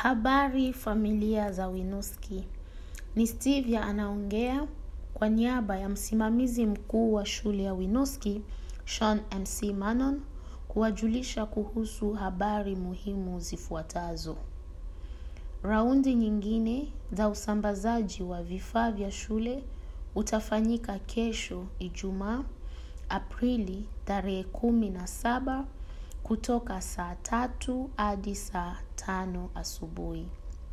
Habari familia za Winuski. Ni Stevia anaongea kwa niaba ya msimamizi mkuu wa shule ya Winuski, Sean MC Manon, kuwajulisha kuhusu habari muhimu zifuatazo. Raundi nyingine za usambazaji wa vifaa vya shule utafanyika kesho Ijumaa, Aprili tarehe kumi na saba kutoka saa tatu hadi saa tano asubuhi.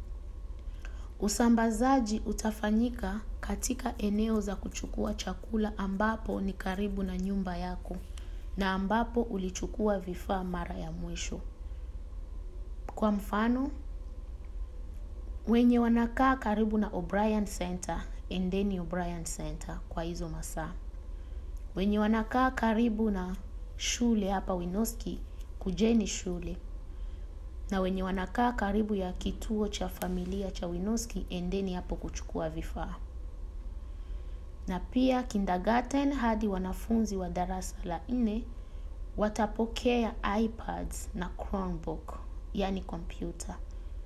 Usambazaji utafanyika katika eneo za kuchukua chakula ambapo ni karibu na nyumba yako na ambapo ulichukua vifaa mara ya mwisho. Kwa mfano, wenye wanakaa karibu na O'Brien Center, endeni O'Brien Center kwa hizo masaa. Wenye wanakaa karibu na shule hapa Winoski, kujeni shule. Na wenye wanakaa karibu ya kituo cha familia cha Winoski, endeni hapo kuchukua vifaa. Na pia kindergarten hadi wanafunzi wa darasa la nne watapokea iPads na Chromebook, yani kompyuta.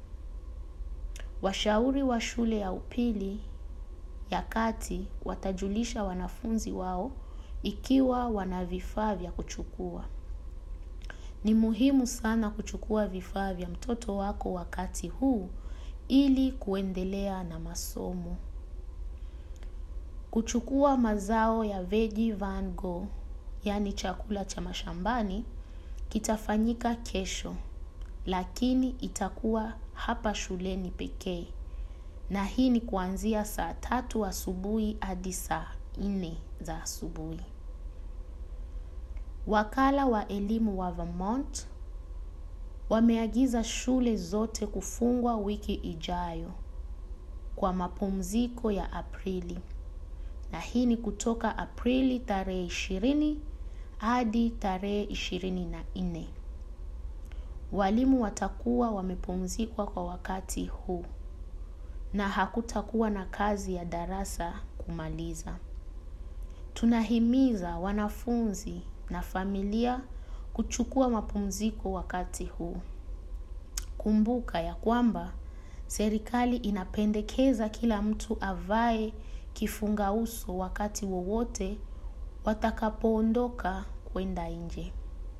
Washauri wa shule ya upili ya kati watajulisha wanafunzi wao ikiwa wana vifaa vya kuchukua. Ni muhimu sana kuchukua vifaa vya mtoto wako wakati huu ili kuendelea na masomo. Kuchukua mazao ya Veggie Van Go, yani chakula cha mashambani, kitafanyika kesho, lakini itakuwa hapa shuleni pekee. Na hii ni kuanzia saa tatu asubuhi hadi saa nne za asubuhi. Wakala wa elimu wa Vermont wameagiza shule zote kufungwa wiki ijayo kwa mapumziko ya Aprili. Na hii ni kutoka Aprili tarehe ishirini hadi tarehe ishirini na nne. Walimu watakuwa wamepumzikwa kwa wakati huu na hakutakuwa na kazi ya darasa kumaliza. Tunahimiza wanafunzi na familia kuchukua mapumziko wakati huu. Kumbuka ya kwamba serikali inapendekeza kila mtu avae kifunga uso wakati wowote watakapoondoka kwenda nje.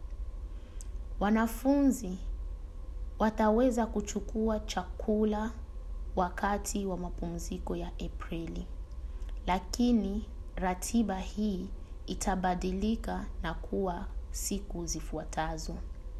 Wanafunzi wataweza kuchukua chakula wakati wa mapumziko ya Aprili. Lakini ratiba hii itabadilika na kuwa siku zifuatazo.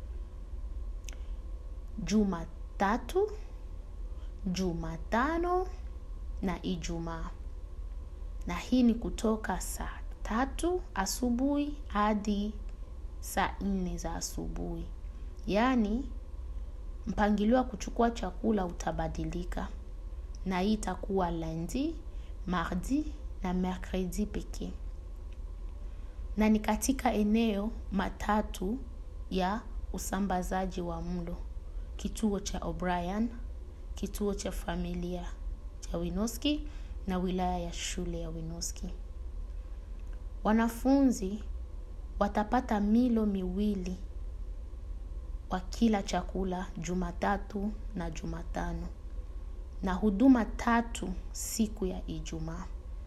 Jumatatu, Jumatano na Ijumaa. Na hii ni kutoka saa tatu asubuhi hadi saa nne za asubuhi. Yaani mpangilio wa kuchukua chakula utabadilika. Na hii itakuwa lundi, mardi na mercredi pekee. Na ni katika eneo matatu ya usambazaji wa mlo. Kituo cha O'Brien, kituo cha familia cha Winoski na wilaya ya shule ya Winoski. Wanafunzi watapata milo miwili wa kila chakula Jumatatu na Jumatano na huduma tatu siku ya Ijumaa.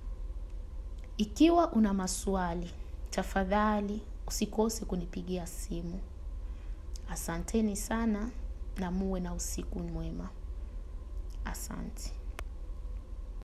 Ikiwa una maswali, tafadhali usikose kunipigia simu. Asanteni sana na muwe na usiku mwema. Asante.